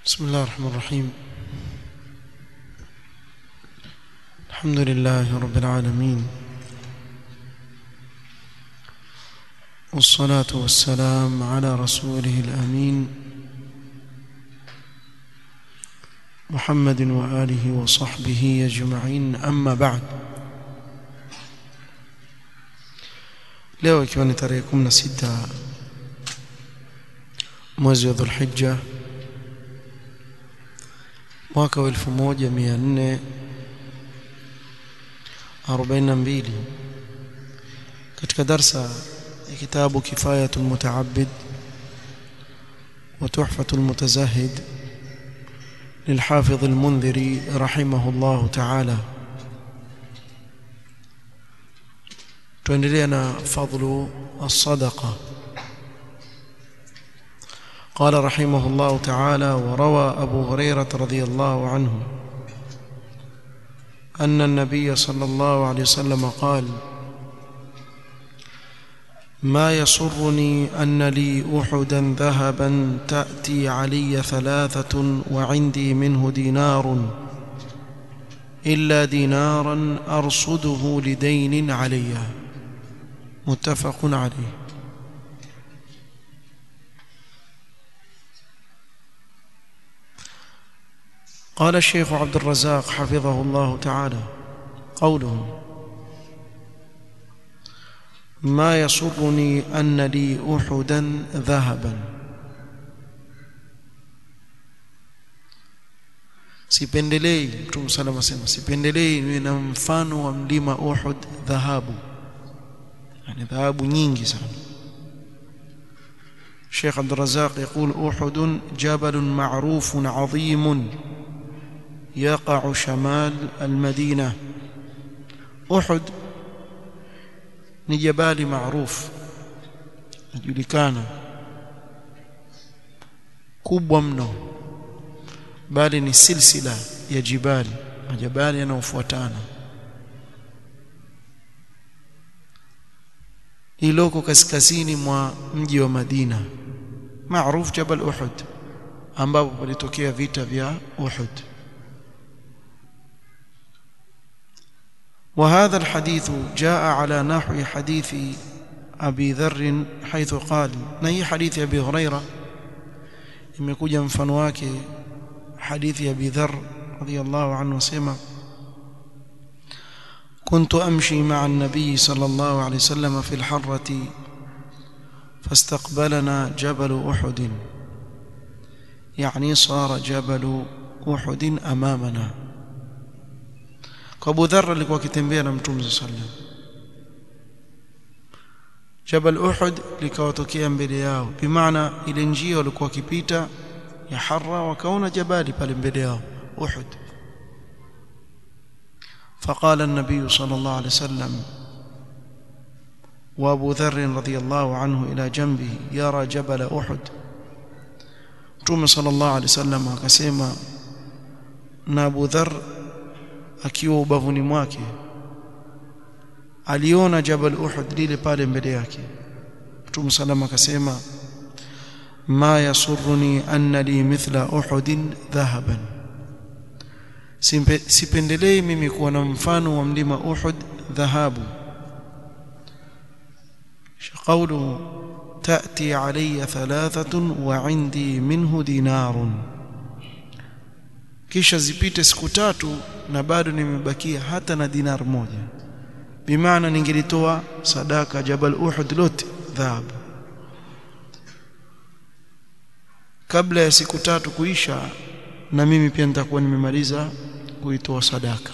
بسم الله الرحمن الرحيم الحمد لله رب العالمين والصلاة والسلام على رسوله الأمين محمد وآله وصحبه أجمعين أما بعد leo ikiwa ni tarehe 16 mwezi wa Dhulhijja mwaka wa 1442 katika darsa ya kitabu kifayatul mutaabbid wa tuhfatul mutazahid للحافظ المنذري رحمه الله تعالى تندلنا فضل الصدقه قال رحمه الله تعالى وروى أبو هريرة رضي الله عنه أن النبي صلى الله عليه وسلم قال ما يسرني أن لي أحدا ذهبا تأتي علي ثلاثة وعندي منه دينار إلا دينارا أرصده لدين علي متفق عليه قال الشيخ عبد الرزاق حفظه الله تعالى قوله ما يسرني أن لي أحدا ذهبا sipendelei mtume salama sema sipendelei niwe na mfano wa mlima Uhud dhahabu yani dhahabu nyingi sana Sheikh Abdul Razzaq يقول أحد جبل معروف عظيم يقع شمال المدينة أحد ni jabali maarufu najulikana kubwa mno bali ni silsila ya jibali majabali yanayofuatana iloko kaskazini mwa mji wa Madina maarufu Jabal Uhud ambapo palitokea vita vya Uhud وهذا الحديث جاء على نحو حديث أبي ذر حيث قال نهي حديث أبي هريرة imekuja mfano wake hadithi ya Abi Dharr radhiyallahu anhu sema كنت أمشي مع النبي صلى الله عليه وسلم في الحرة فاستقبلنا جبل أحد يعني صار جبل أحد أمامنا kwa Abu Dharr alikuwa akitembea na Mtume sallam Jabal Uhud likawatokea mbele yao bimaana ile njia walikuwa wakipita ya Harra wakaona jabali pale mbele yao Uhud فقال النبي صلى الله عليه وسلم وابو ذر رضي الله عنه الى جنبه يرى جبل احد متى صلى الله عليه وسلم akasema na Abu Dharr akiwa ubavuni mwake aliona Jabal Uhud lile pale mbele yake Mtume salama akasema ma yasurruni anna li mithla Uhud dhahaban sipendelei mimi kuwa na mfano wa mlima Uhud dhahabu قوله تأتي علي ثلاثة وعندي منه دينار kisha zipite siku tatu na bado nimebakia hata na dinar moja bimaana ningelitoa sadaka Jabal Uhud lote dhahabu kabla ya siku tatu kuisha na mimi pia nitakuwa nimemaliza kuitoa sadaka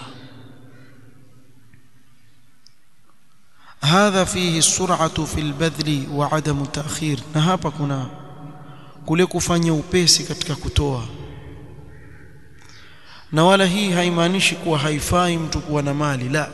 hadha fihi sur'atu fil badli wa adamu ta'khir na hapa kuna kule kufanya upesi katika kutoa na wala hii haimaanishi kuwa haifai mtu kuwa na mali la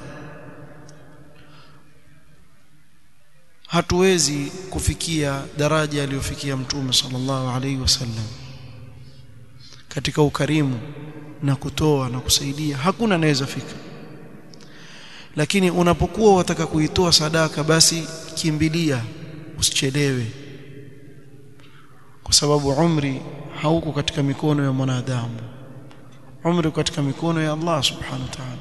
hatuwezi kufikia daraja aliyofikia mtume sallallahu alaihi wasallam katika ukarimu na kutoa na kusaidia hakuna anaweza fika lakini unapokuwa wataka kuitoa sadaka basi kimbilia usichelewe kwa sababu umri hauko katika mikono ya mwanadamu umri katika mikono ya Allah subhanahu wa ta'ala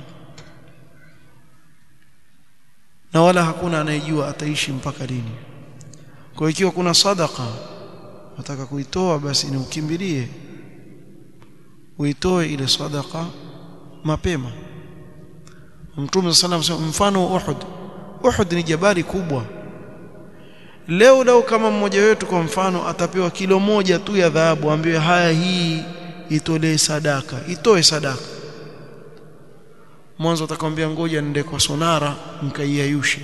na wala hakuna anayejua ataishi mpaka lini kwa ikiwa kuna sadaka nataka kuitoa basi ni ukimbilie uitoe ile sadaka mapema Mtume sallallahu alayhi wasallam mfano wa Uhud Uhud ni jabali kubwa leo leo kama mmoja wetu kwa mfano atapewa kilo moja tu ya dhahabu ambaye haya hii itolee sadaka itoe sadaka mwanzo atakwambia ngoja nende kwa sonara mkaiayushe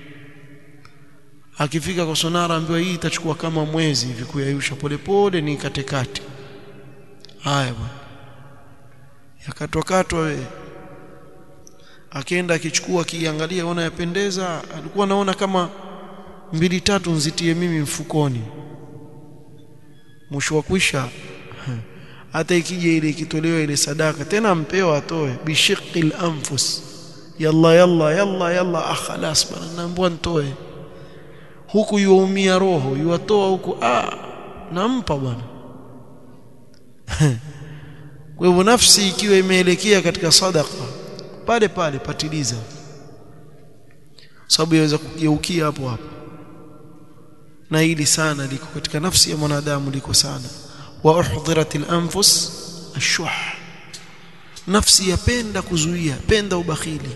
akifika kwa sonara ambiwa hii itachukua kama mwezi hivi kuyayusha polepole ni katekate haya bwana yakatwakatwa we akienda akichukua akiangalia ona yapendeza alikuwa naona kama mbili tatu nzitie mimi mfukoni mwisho wa kwisha hata ikija ile ikitolewa ile sadaka tena mpewa atoe bishiqil anfus yalla yalla yalla yalla ah khalas bana naambua nitoe huku yuumia roho yuatoa huku ah nampa bwana kwa hivyo nafsi ikiwa imeelekea katika sadaka pale pale patiliza sababu yaweza kugeukia hapo hapo na hili sana liko katika nafsi ya mwanadamu liko sana wa uhdhiratil anfus ashuh nafsi yapenda kuzuia penda ubakhili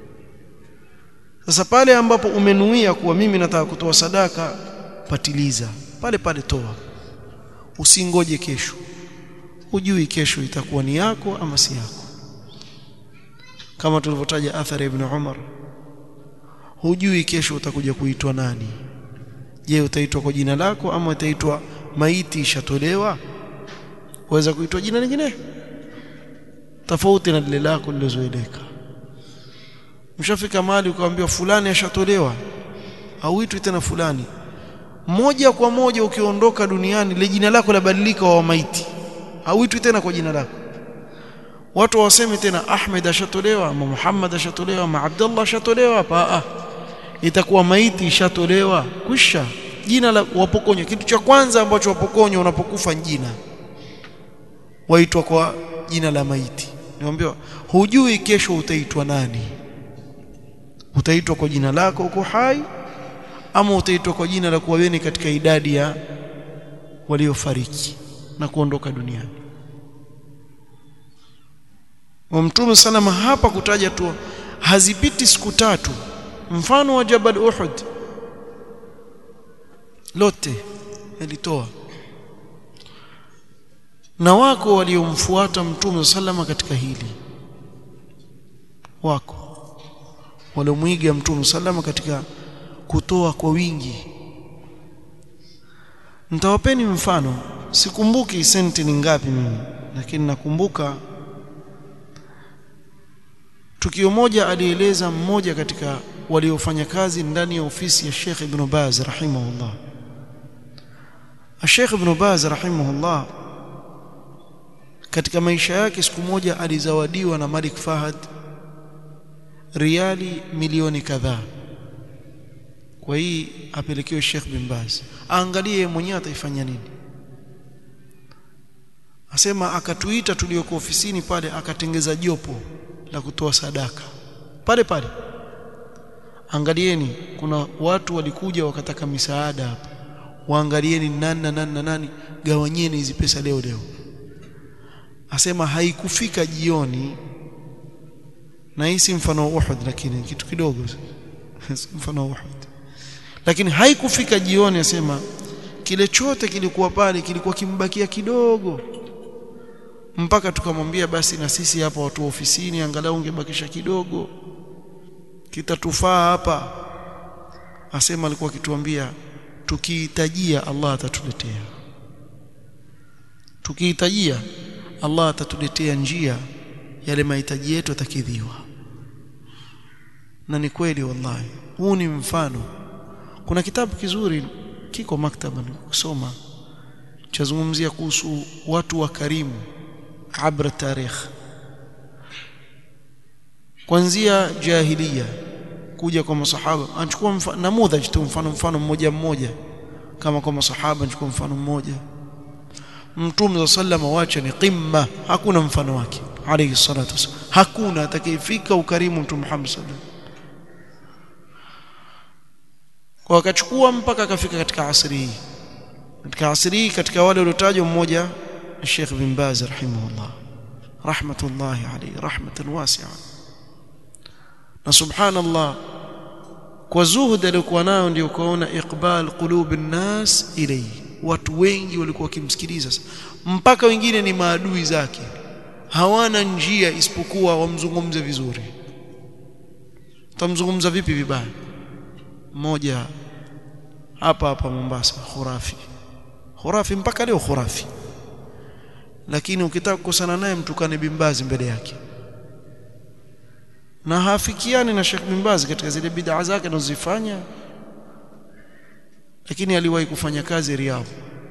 sasa pale ambapo umenuia kuwa mimi nataka kutoa sadaka patiliza pale pale toa usingoje kesho hujui kesho itakuwa ni yako ama si yako kama tulivyotaja athari ibn Umar hujui kesho utakuja kuitwa nani je utaitwa kwa jina lako ama utaitwa maiti ishatolewa waweza kuitwa jina lingine tofauti na lile lako lilozoeleka mshafika mahali ukaambiwa fulani ashatolewa hauitwi tena fulani moja kwa moja ukiondoka duniani ile jina lako labadilika wa maiti hauitwi tena kwa jina lako watu waseme tena Ahmed ashatolewa ama Muhammad ashatolewa ama Abdullah ashatolewa hapa ah itakuwa maiti ishatolewa kwisha jina la wapokonywa kitu cha kwanza ambacho wapokonywa unapokufa jina waitwa kwa jina la maiti niambiwa hujui kesho utaitwa nani utaitwa kwa jina lako uko hai ama utaitwa kwa jina la kuwaweni katika idadi ya waliofariki na kuondoka duniani wa mtume salama hapa kutaja tu hazipiti siku tatu mfano wa Jabal Uhud lote alitoa na wako waliomfuata mtume salama katika hili wako waliomwiga mtume salama katika kutoa kwa wingi nitawapeni mfano sikumbuki senti ni ngapi mimi lakini nakumbuka tukio moja alieleza mmoja katika waliofanya kazi ndani ya ofisi ya Sheikh Ibn Baz rahimahullah Sheikh Ibn Baz rahimahullah katika maisha yake siku moja alizawadiwa na Malik Fahad riali milioni kadhaa kwa hii apelekewe Sheikh bin Baz aangalie mwenyewe ataifanya nini asema akatuita tulioko ofisini pale akatengeza jopo la kutoa sadaka pale pale angalieni kuna watu walikuja wakataka misaada hapa waangalieni nani na nani na nani gawanyeni hizi pesa leo leo asema haikufika jioni na hii si mfano wa Uhud lakini kitu kidogo mfano wa Uhud lakini haikufika jioni asema kile chote kilikuwa pale kilikuwa kimbakia kidogo mpaka tukamwambia basi na sisi hapa watu ofisini angalau ungebakisha kidogo kitatufaa hapa asema alikuwa akituambia tukihitajia Allah atatuletea tukihitajia Allah atatuletea njia yale mahitaji yetu atakidhiwa na ni kweli wallahi huu ni mfano kuna kitabu kizuri kiko maktaba kusoma chazungumzia kuhusu watu wa karimu abra tarikh kuanzia jahiliya kuja kwa masahaba anachukua namudhaj tu mfano mfano mmoja mmoja kama kwa masahaba anachukua mfano mmoja mtume sallama wacha ni qimma hakuna mfano wake alayhi salatu wasallam hakuna atakayefika ukarimu mtume Muhammad sallallahu kwa akachukua mpaka akafika katika asri hii katika asri hii katika wale waliotajwa mmoja Sheikh bin Baz rahimahullah rahmatullahi alayhi rahmatan wasi'a na subhanallah kwa zuhud aliyokuwa nayo ndio kuona iqbal qulub an-nas ilayhi watu wengi walikuwa wakimsikiliza mpaka wengine ni maadui zake hawana njia isipokuwa wamzungumze vizuri tamzungumza vipi vibaya mmoja hapa hapa Mombasa khurafi khurafi mpaka leo khurafi lakini ukitaka kukosana naye mtukane bimbazi mbele yake na hafikiani na Sheikh Bimbazi katika zile bid'a zake anazozifanya lakini aliwahi kufanya kazi Riyadh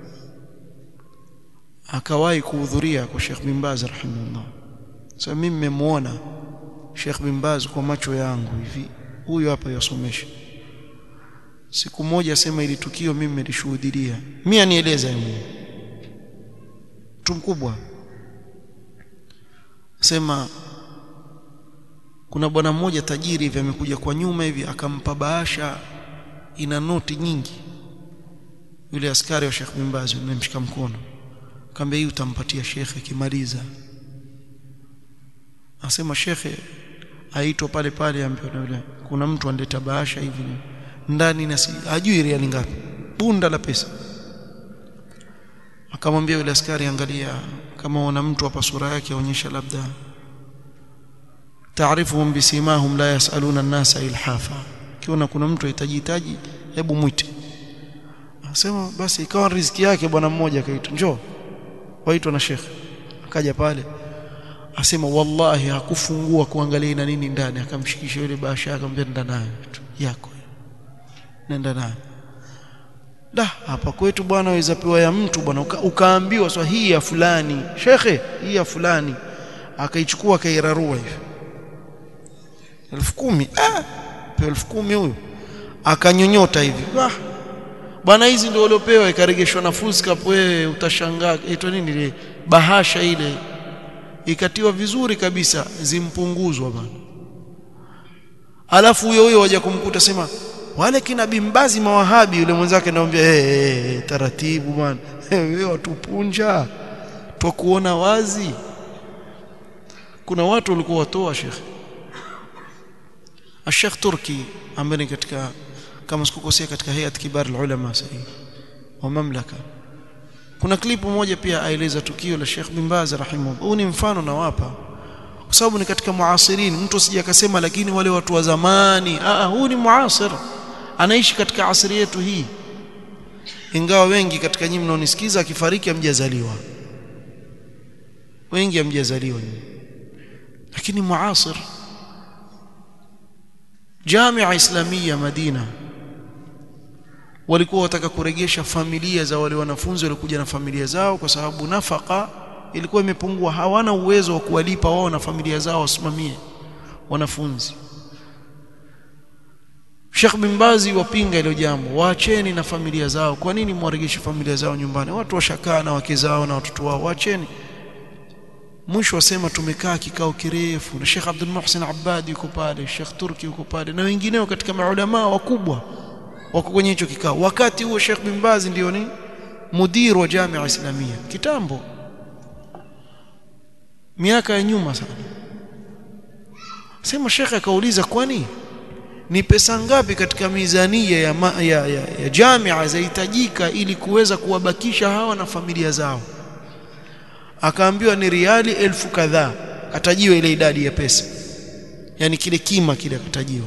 akawahi kuhudhuria kwa Sheikh Bimbazi rahimahullah sasa mimi nimemuona Sheikh Bimbazi kwa macho yangu hivi huyu hapa yasomesha siku moja sema ili tukio mimi nilishuhudia mimi anieleza yeye mtu mkubwa sema kuna bwana mmoja tajiri hivi amekuja kwa nyuma hivi akampa bahasha ina noti nyingi yule askari wa Sheikh bin Baz nimemshika mkono akamwambia hii utampatia shekhe akimaliza asema shekhe aitwa pale pale ambaye yule kuna mtu analeta bahasha hivi ndani na si hajui riali ngapi bunda la pesa akamwambia yule askari angalia kama una mtu hapa sura yake aonyesha labda taarifuhum bisimahum la yasaluna an-nasa ilhafa kiona kuna mtu ahitajitaji hebu mwite asema basi ikawa riziki yake bwana mmoja akaitwa njoo waitwa na shekhe akaja pale asema wallahi hakufungua kuangalia ina nini ndani akamshikisha yule bahasha akamwambia nenda nayo yako nenda nayo da hapa kwetu bwana waweza pewa ya mtu bwana uka, ukaambiwa swa hii ya fulani shekhe hii ya fulani akaichukua akairarua hivi elfu kumi ah elfu kumi huyu akanyonyota hivi ah bwana hizi ndio waliopewa ikaregeshwa na fuskap wewe utashangaa itwa nini ile bahasha ile ikatiwa vizuri kabisa zimpunguzwa bwana alafu huyo huyo waje kumkuta sema wale kina bimbazi mawahabi yule mwenzake anamwambia hey, hey, hey, taratibu bwana wewe watupunja twakuona wazi kuna watu walikuwa watoa shekhe Sheikh Turki ambaye katika kama sikukosea katika hayat kibar ulama sahihi wa mamlaka kuna klipu moja pia aeleza tukio la Sheikh bin Baz rahimahullah huu ni mfano na wapa kwa sababu ni katika muasirin mtu asije akasema lakini wale watu wa zamani ah huu ni muasir anaishi katika asri yetu hii ingawa wengi katika nyinyi mnaonisikiza akifariki amjazaliwa wengi amjazaliwa lakini muasir Jamia Islamia Madina walikuwa wataka kuregesha familia za wale wanafunzi walikuja na familia zao kwa sababu nafaka ilikuwa imepungua hawana uwezo wa kuwalipa wao na familia zao wasimamie wanafunzi Sheikh bin Bazi wapinga ile jambo waacheni na familia zao kwa nini mwaregeshe familia zao nyumbani watu washakaa na wake zao na watoto wao waacheni mwisho wasema tumekaa kikao kirefu na Sheikh Abdul Muhsin Abbad yuko pale Sheikh Turki yuko pale na wengineo katika maulama wakubwa wako kwenye hicho kikao wakati huo Sheikh bin Baz ndio ni mudir wa Jamia Islamia kitambo miaka ya nyuma sana sema Sheikh akauliza kwani ni pesa ngapi katika mizania ya, ma, ya, ya, ya jamia zahitajika ili kuweza kuwabakisha hawa na familia zao akaambiwa ni riali elfu kadhaa katajiwa ile idadi ya pesa yani kile kima kile akatajiwa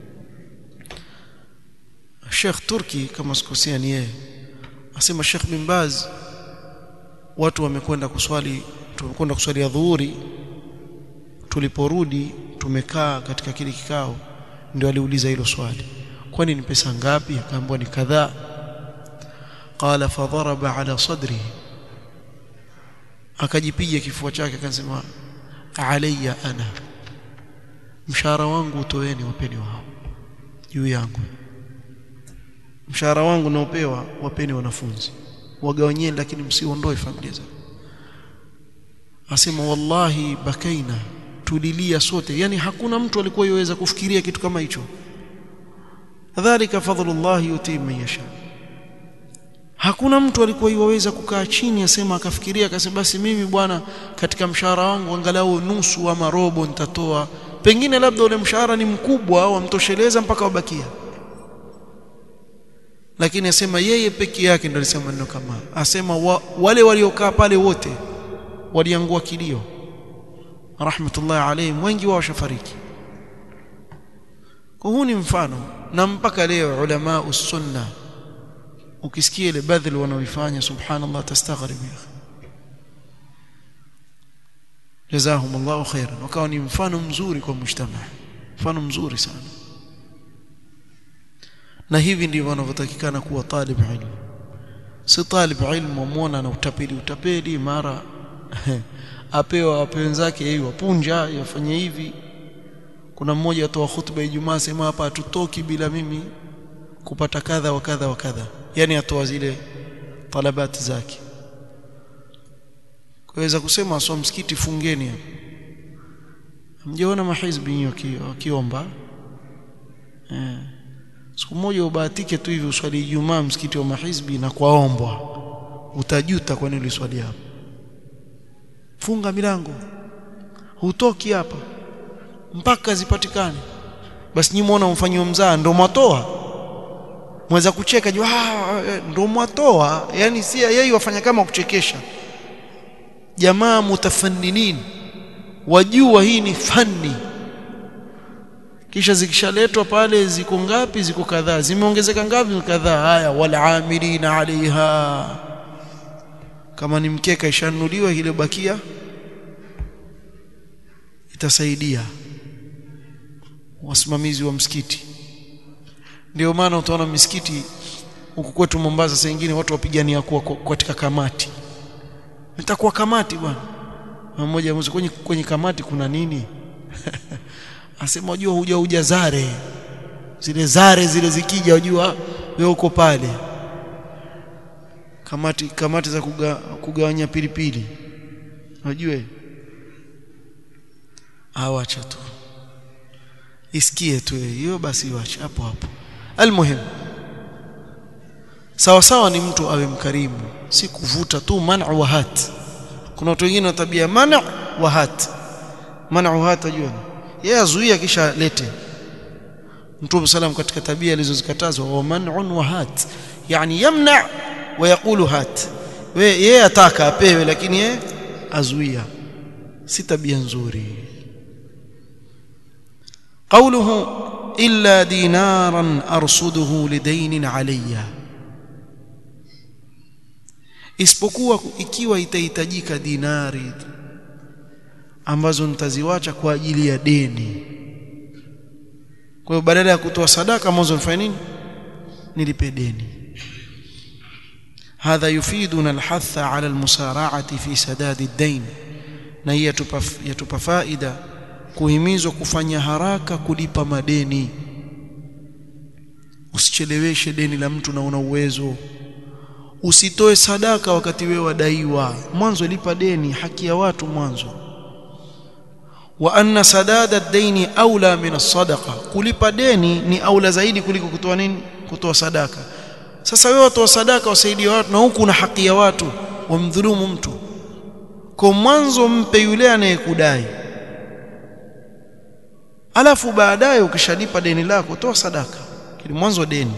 Sheikh Turki kama sikosea ni yeye asema Sheikh bin Baz watu wamekwenda kuswali tumekwenda kuswali adhuhuri tuliporudi tumekaa katika kile kikao ndio aliuliza hilo swali kwani ni pesa ngapi akaambiwa ni kadhaa qala fadharaba ala sadrihi akajipiga kifua chake akasema alayya ana mshahara wangu utoeni wapeni wao juu yangu mshahara wangu naopewa wapeni wanafunzi wagawanyeni lakini msiondoe familia zao asema wallahi bakaina tulilia sote yani hakuna mtu alikuwa yoweza kufikiria kitu kama hicho dhalika fadlullah yuti man yasha hakuna mtu alikuwa yoweza kukaa chini asema akafikiria akasema basi mimi bwana katika mshahara wangu angalau nusu ama robo nitatoa pengine labda ule mshahara ni mkubwa au amtosheleza mpaka wabakia lakini asema yeye peke yake ndio alisema neno kama asema wa, wale waliokaa pale wote waliangua kilio rahmatullahi alayhim wengi wao washafariki kwa huu ni mfano na mpaka leo ulama usunna ukisikia ile badhil wanaoifanya subhanallah tastaghrib ya jazahum Allah khairan wakawa ni mfano mzuri kwa mujtama mfano mzuri sana na hivi ndivyo wanavyotakikana kuwa talib ilmu si talib ilmu muona na utapeli utapeli mara apewa wape wenzake yeye wapunja yafanye hivi kuna mmoja atoa hutuba Ijumaa sema hapa hatutoki bila mimi kupata kadha wa kadha wa kadha yani atoa zile talabati zake kuweza kusema aswa msikiti fungeni hapo mjaona mahizbi wakiomba eh siku moja ubahatike tu hivi uswali Ijumaa msikiti wa mahizbi na kwaombwa utajuta kwa nini uliswali hapo funga milango hutoki hapa mpaka zipatikane basi nyinyi muona mfanyio mzaa ndo mwatoa mweza kucheka jua ndo mwatoa yani si yeye wafanya kama kuchekesha jamaa mutafanninin wajua hii ni fani kisha zikishaletwa pale ziko ngapi ziko kadhaa zimeongezeka ngapi kadhaa haya wala amilina alaiha kama ni mkeka ishanunuliwa ile bakia itasaidia wasimamizi wa msikiti ndio maana utaona misikiti huku kwetu Mombasa saa nyingine watu wapigania kuwa katika kamati nitakuwa kamati bwana mmoja kwenye, kwenye kamati kuna nini asema unajua huja huja zare zile zare zile zikija unajua wewe uko pale kamati kamati za kuga, kugawanya pilipili unajua awacha tu isikie tu hiyo basi iwache hapo hapo almuhim sawa sawa ni mtu awe mkarimu si kuvuta tu man'u wa hat kuna watu wengine na tabia man'u wa hat man'u hat ajua yeye azuia kisha lete Mtume salam katika tabia alizozikatazwa wa man'un wa hat yani yamna wa yaqulu hat we yeye ataka apewe lakini yeye azuia si tabia nzuri قوله إلا دينارا أرصده لدين علي isipokuwa ikiwa itahitajika dinari ambazo nitaziwacha kwa ajili ya deni kwa hiyo badala ya kutoa sadaka mwanzo nifanye nini nilipe deni hadha yufiduna alhatha ala almusara'ati fi sadadi ad-dain na hii yatupa yatupa faida kuhimizwa kufanya haraka kulipa madeni usicheleweshe deni la mtu na una uwezo usitoe sadaka wakati wewe wadaiwa mwanzo lipa deni haki ya watu mwanzo wa anna sadada ad-daini aula min as-sadaqa kulipa deni ni aula zaidi kuliko kutoa nini kutoa sadaka sasa wewe watoa sadaka wasaidie watu na huku una haki ya watu wamdhulumu mtu kwa mwanzo mpe yule anayekudai alafu baadaye ukishalipa deni lako toa sadaka kile mwanzo deni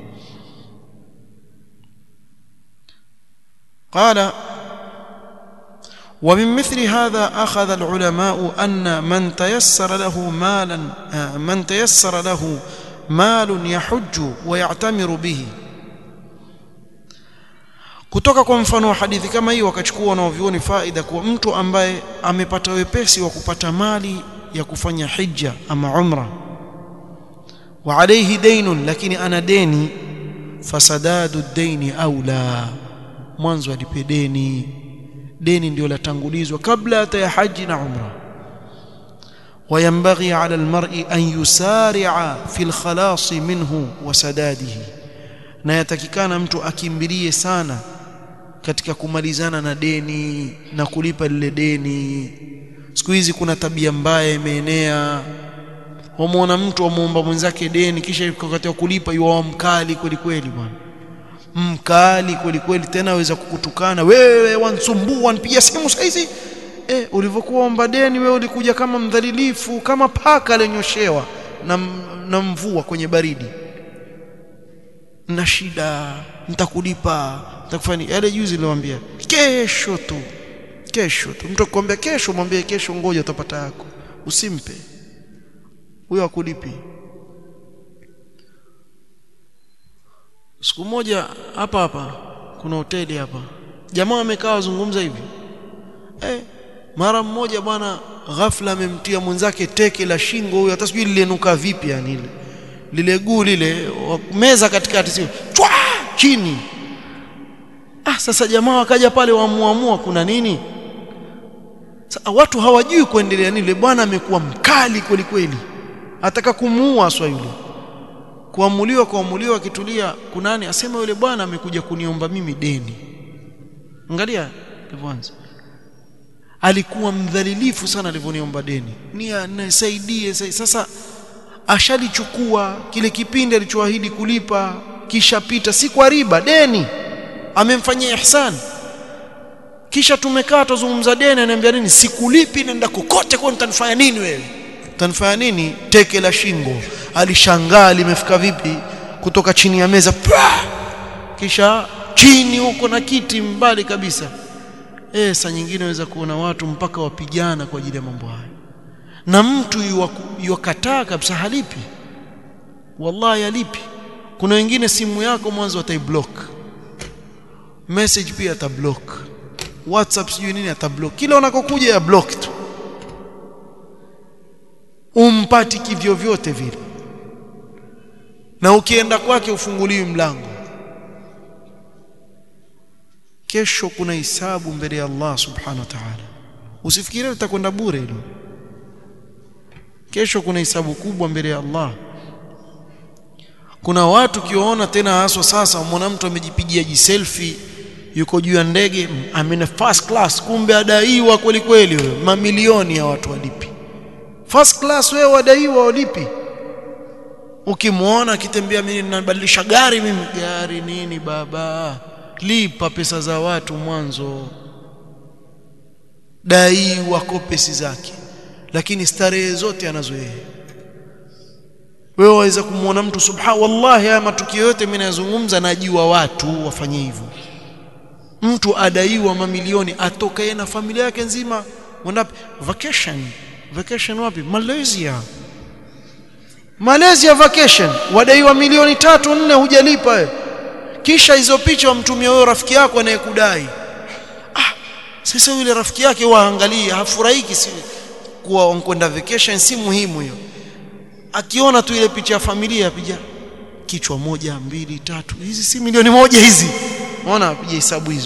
قال ومن مثل هذا أخذ العلماء أن من تيسر له مالا من تيسر له مال يحج ويعتمر به kutoka kwa mfano wa hadithi kama hii wakachukua wanaovioni faida kwa mtu ambaye amepata wepesi wa kupata mali ya kufanya hija ama umra wa alayhi daynun lakini ana deni fasadadu daini aula mwanzo alipe deni deni ndio latangulizwa kabla hata ya haji na umra وينبغي على المرء أن يسارع في الخلاص منه وسداده na yatakikana mtu akimbilie sana katika kumalizana na deni na kulipa lile deni siku hizi kuna tabia mbaya imeenea wamuona mtu amuomba mwenzake deni kisha wakati wa kulipa yuwa mkali kweli kweli bwana mkali kweli kweli tena aweza kukutukana wewe wansumbua wanipigia simu saizi eh ulivyokuwa omba deni wewe ulikuja kama mdhalilifu kama paka alionyoshewa na, na mvua kwenye baridi na shida nitakulipa nitakufanya yale juzi niliwaambia kesho tu kesho tu mtu akwambia kesho mwambie kesho ngoja utapata yako usimpe huyo akulipi siku moja hapa hapa kuna hoteli hapa jamaa amekaa wazungumza hivi eh mara mmoja bwana ghafla amemtia mwenzake teke la shingo huyo hata sijui lilenuka vipi yani ile lile guu lile meza katikati sio chwa chini ah sasa jamaa wakaja pale wamuamua kuna nini sasa watu hawajui kuendelea nini bwana amekuwa mkali kweli kweli ataka kumuua swa yule kuamuliwa kuamuliwa akitulia kunani asema yule bwana amekuja kuniomba mimi deni angalia kwanza alikuwa mdhalilifu sana alivyoniomba deni nia nisaidie sasa ashalichukua kile kipindi alichoahidi kulipa kisha pita si kwa riba deni amemfanyia ihsan kisha tumekaa tuzungumza deni ananiambia nini sikulipi nenda kokote kwa nitanifanya nini wewe utanifanya nini teke la shingo alishangaa limefika vipi kutoka chini ya meza Pah! kisha chini huko na kiti mbali kabisa eh saa nyingine waweza kuona watu mpaka wapigana kwa ajili ya mambo haya na mtu yuwakataa kabisa halipi wallahi halipi kuna wengine simu yako mwanzo ataiblock message pia atablock whatsapp sijui nini atablock kila unakokuja ya block tu umpati kivyo vyote vile na ukienda kwake ufunguliwi mlango kesho kuna hisabu mbele ya Allah subhanahu wa ta'ala usifikirie utakwenda bure hilo kesho kuna hisabu kubwa mbele ya Allah kuna watu kiwaona tena haswa sasa umeona mtu amejipigia jiselfie yuko juu ya ndege amena first class kumbe adaiwa kweli kweli wewe mamilioni ya watu walipi first class wewe wadaiwa walipi ukimwona akitembea mimi ninabadilisha gari mimi gari nini baba lipa pesa za watu mwanzo dai wako pesa zake lakini starehe zote anazo yeye wewe waweza kumwona mtu subha wallahi haya matukio yote mimi nazungumza najua watu wafanye hivyo mtu adaiwa mamilioni atoka yeye na familia yake nzima wenda vacation vacation wapi Malaysia Malaysia vacation wadaiwa milioni tatu nne hujalipa wewe kisha hizo picha wamtumia wewe rafiki yako anayekudai ah sasa yule rafiki yake waangalia hafurahiki si kuwa kwenda vacation si muhimu hiyo akiona tu ile picha ya familia apija kichwa moja mbili tatu hizi si milioni moja hizi unaona apija hesabu hizo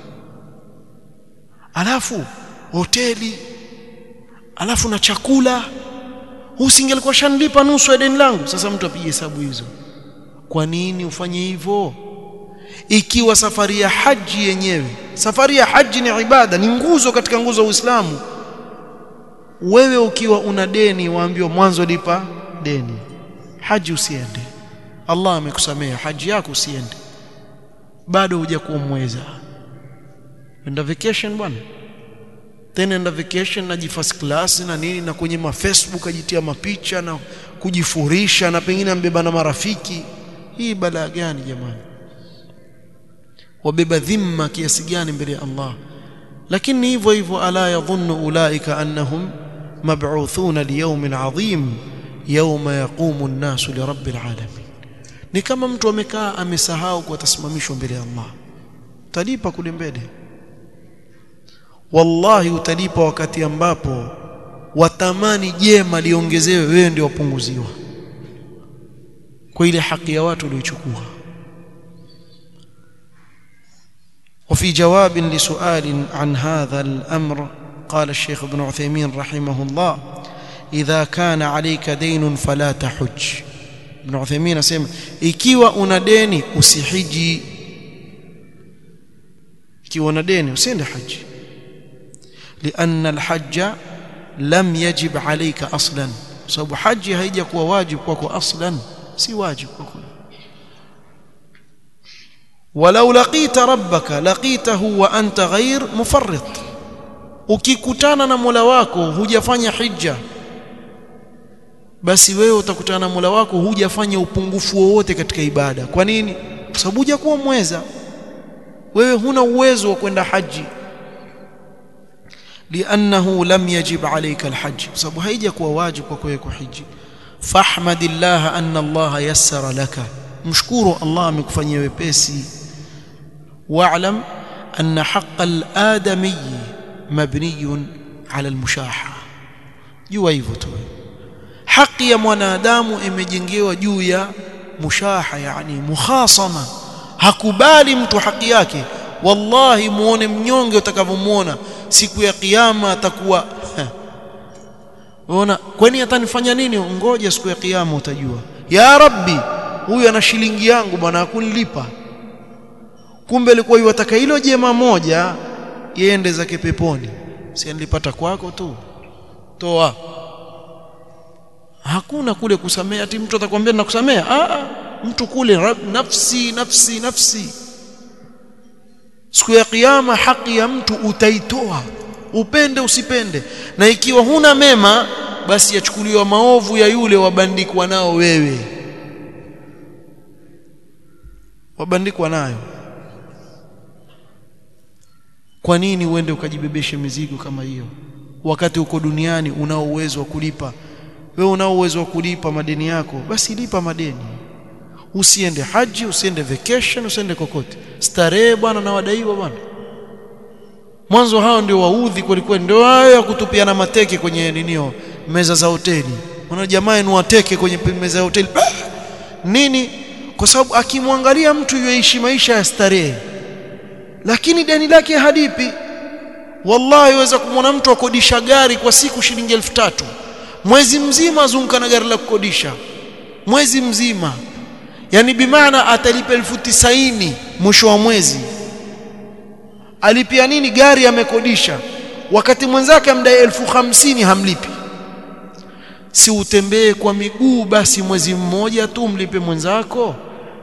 alafu hoteli alafu na chakula usingelikuwa shanlipa nusu ya deni langu sasa mtu apige hesabu hizo kwa nini ufanye hivyo ikiwa safari ya haji yenyewe safari ya haji ni ibada ni nguzo katika nguzo za Uislamu wewe ukiwa una deni waambiwa mwanzo lipa deni haji usiende Allah amekusamea haji yako usiende bado hujakuwa mweza enda vacation bwana tena enda vacation na first class na nini na kwenye ma Facebook ajitia mapicha na kujifurisha na pengine ambeba na marafiki hii balaa gani jamani wabeba dhimma kiasi gani mbele ya Allah lakini hivyo hivyo ala yadhunnu ulaika annahum mab'uthuna liyawmin adhim yawma yaqumu an-nasu lirabbil alamin ni kama mtu amekaa amesahau kwa tasimamishwa mbele ya Allah utalipa kule mbele wallahi utalipa wakati ambapo watamani jema liongezewe wewe ndio wapunguziwa kwa ile haki ya watu uliochukua وفي جواب لسؤال عن هذا الأمر قال الشيخ ابن عثيمين رحمه الله إذا كان عليك دين فلا تحج ابن عثيمين asema ikiwa una deni usihiji ikiwa na deni usiende haji lianna alhajja lam yajib alayka aslan sababu haji haija kuwa wajib kwako aslan si wajib kwako walau laqita rabbaka laqitahu wa anta ghair mufarrit ukikutana na Mola wako hujafanya hija basi wewe utakutana na Mola wako hujafanya upungufu wowote katika ibada kwa nini kwa sababu hujakuwa mweza wewe huna uwezo wa kwenda haji لانه لم يجب عليك الحج sababu haijakuwa wajibu kwa wewe kuhiji fahmadillah anna Allah yassara laka mshukuru Allah amekufanyia wepesi wa'lam anna haqqa al-adami mabniyun ala al-mushaha jua hivyo tu haki ya mwanadamu imejengewa juu ya mushaha yani mukhasama hakubali mtu haki yake wallahi muone mnyonge utakavyomuona siku ya kiyama atakuwa unaona kwani atanifanya nini ngoja siku ya kiyama utajua ya rabbi huyu ana shilingi yangu bwana hakunilipa kumbe alikuwa yuwataka hilo jema moja yende zake peponi si nilipata kwako tu toa hakuna kule kusamea ati mtu atakwambia nakusamea ah mtu kule rab, nafsi nafsi nafsi siku ya kiyama haki ya mtu utaitoa upende usipende na ikiwa huna mema basi yachukuliwa maovu ya yule wabandikwa nao wewe wabandikwa nayo kwa nini uende ukajibebeshe mizigo kama hiyo wakati uko duniani unao uwezo wa kulipa wewe unao uwezo wa kulipa madeni yako basi lipa madeni usiende haji usiende vacation usiende kokote starehe bwana na wadaiwa bwana mwanzo hao ndio waudhi kulikuwa ndio hayo ya kutupiana mateke kwenye ninio meza za hoteli unaona jamaa ni wateke kwenye meza ya hoteli bah! nini kwa sababu akimwangalia mtu yuishi maisha ya starehe lakini deni lake hadipi wallahi waweza kumwona mtu akodisha gari kwa siku shilingi elfu tatu mwezi mzima azunguka na gari la kukodisha mwezi mzima yani bimaana atalipa elfu tisaini mwisho wa mwezi alipia nini gari amekodisha wakati mwenzake amdai elfu hamsini hamlipi si utembee kwa miguu basi mwezi mmoja tu mlipe mwenzako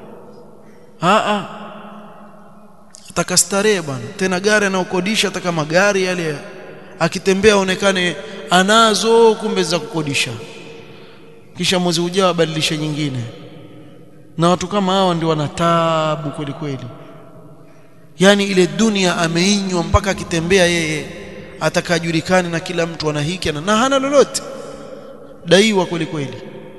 a ataka starehe bwana tena gari anaokodisha hata kama gari yale akitembea aonekane anazo kumbe za kukodisha kisha mwezi ujao abadilishe nyingine na watu kama hao ndio wana taabu kweli kweli yani ile dunia ameinywa mpaka akitembea yeye atakajulikane na kila mtu ana hiki na hana lolote daiwa kweli kweli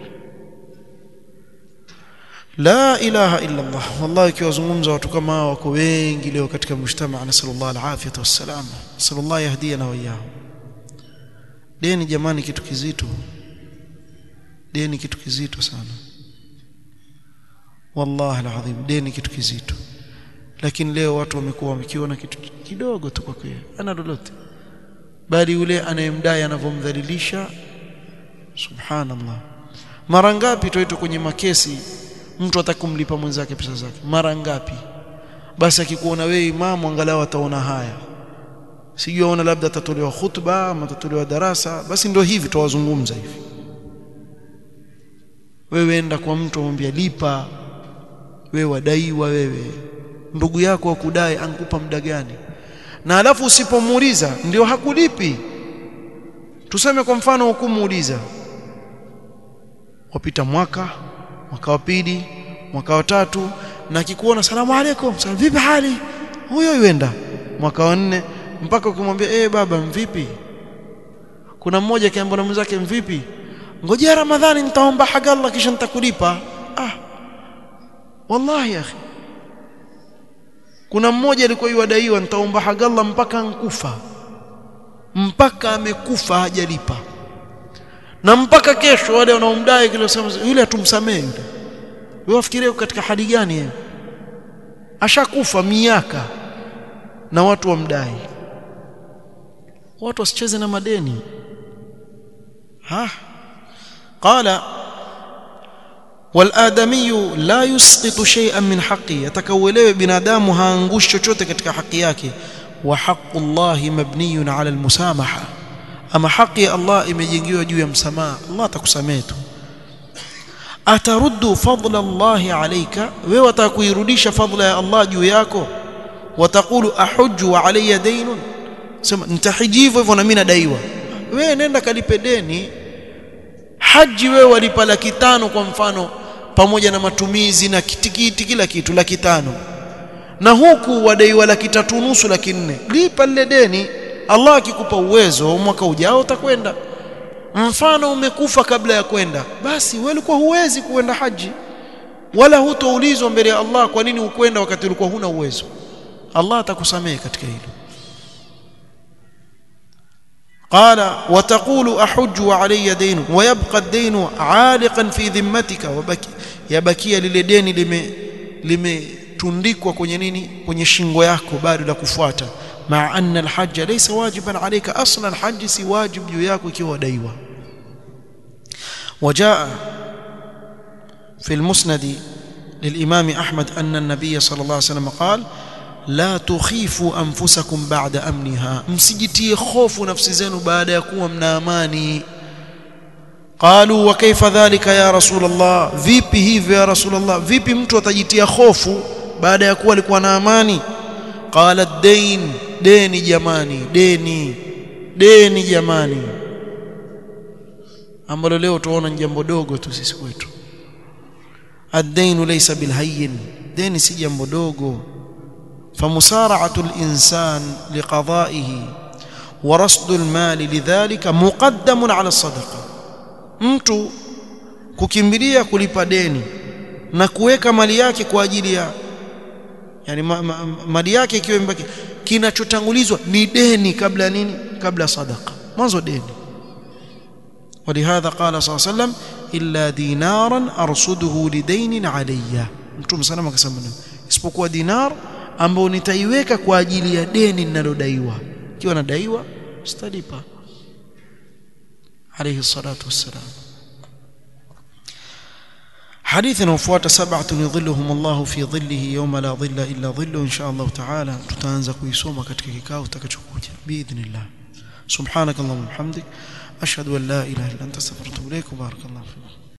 la ilaha illa Allah wallahi kiwazungumza watu kama hao wako wengi leo katika mshtama nasallallahu alafiyata wassalam sallallahu yahdina wa iyyahu deni jamani kitu kizito deni kitu kizito sana wallahi alazim deni kitu kizito lakini leo watu wamekuwa wamekiona kitu kidogo tu kwa kweli ana lolote bali yule anayemdai anavyomdhalilisha subhanallah mara ngapi tuitwa kwenye makesi mtu atakumlipa mwenzake pesa zake mara ngapi basi akikuona wewe imamu angalau ataona haya sijui aona labda atatolewa khutba ama atatolewa darasa basi ndio hivi tuwazungumza hivi wewe enda kwa mtu amwambia lipa wewe wadaiwa wewe ndugu yako wakudai ankupa muda gani na alafu usipomuuliza ndio hakulipi tuseme kwa mfano hukumuuliza wapita mwaka mwaka wa pili mwaka wa tatu na kikuona salamu alaykum salamu vipi hali huyo yuenda mwaka wa nne mpaka ukimwambia eh baba mvipi kuna mmoja akiambia na mwenzake mvipi ngojea ramadhani nitaomba haga Allah kisha nitakulipa ah wallahi akhi kuna mmoja alikuwa yuadaiwa nitaomba haga Allah mpaka nkufa mpaka amekufa hajalipa na mpaka kesho wale wanaomdai kile sema yule atumsamee yule wewe wafikirie katika hali gani yeye ashakufa miaka na watu wamdai watu wasicheze na madeni ha qala والآدمي لا يسقط شيئا من حقه يتكولوا بنادام هانغوش chochote katika haki yake وحق الله مبني على المسامحة أما حق الله imejengiwa juu ya msamaha Allah atakusamehe tu ataruddu fadla Allah alayka wewe utakuirudisha fadla ya Allah juu yako watakulu ahujju wa alayya daynun sema nitahiji hivyo hivyo na mimi nadaiwa wewe nenda kalipe deni haji wewe walipa laki tano kwa mfano pamoja na matumizi na kitikiti kila kitu laki tano na huku wadaiwa laki tatu nusu laki nne lipa lile deni Allah akikupa uwezo mwaka ujao utakwenda mfano umekufa kabla ya kwenda basi wewe ulikuwa huwezi kuenda haji wala hutoulizwa mbele ya Allah kwa nini ukwenda wakati ulikuwa huna uwezo Allah atakusamehe katika hilo قال وتقول أحج وعلي دين ويبقى الدين عالقا في ذمتك وبكي يبكي للدين لم limetundikwa kwenye nini kwenye shingo yako bado la kufuata maa anna alhajj laysa wajiban alayka aslan hajj si wajib juu yako ikiwa daiwa وجاء في المسند للإمام أحمد أن النبي صلى الله عليه وسلم قال لا تخيفوا أنفسكم بعد أمنها msijitie hofu nafsi zenu baada ya kuwa mna amani قالوا وكيف ذلك يا رسول الله vipi hivyo ya رسول الله vipi mtu atajitia hofu baada ya kuwa alikuwa na amani قال الدين deni jamani deni deni jamani ambalo leo tuona ni jambo dogo tu sisi kwetu الدين ليس بالهين deni si jambo dogo فمسارعة الإنسان لقضائه ورصد المال لذلك مقدم على الصدقة mtu kukimbilia kulipa deni na kuweka mali yake kwa ajili ya yani ma, ma, mali yake ikiwa imebaki kinachotangulizwa ni deni kabla ya nini kabla sadaqa mwanzo deni ولهذا قال صلى الله عليه وسلم إلا دينارا أرصده لدين علي mtume sana akasema isipokuwa dinar ambao nitaiweka kwa ajili ya deni ninalodaiwa ikiwa nadaiwa sitalipa عليه الصلاة والسلام حديث نوفوات سبعة يظلهم الله في ظله يوم لا ظل إلا ظله إن شاء الله تعالى تتانزا كويسوما katika kikao kitakachokuja باذن الله سبحانك اللهم وبحمدك أشهد أن لا إله إلا أنت استغفرك وأتوب إليك وبارك الله فيك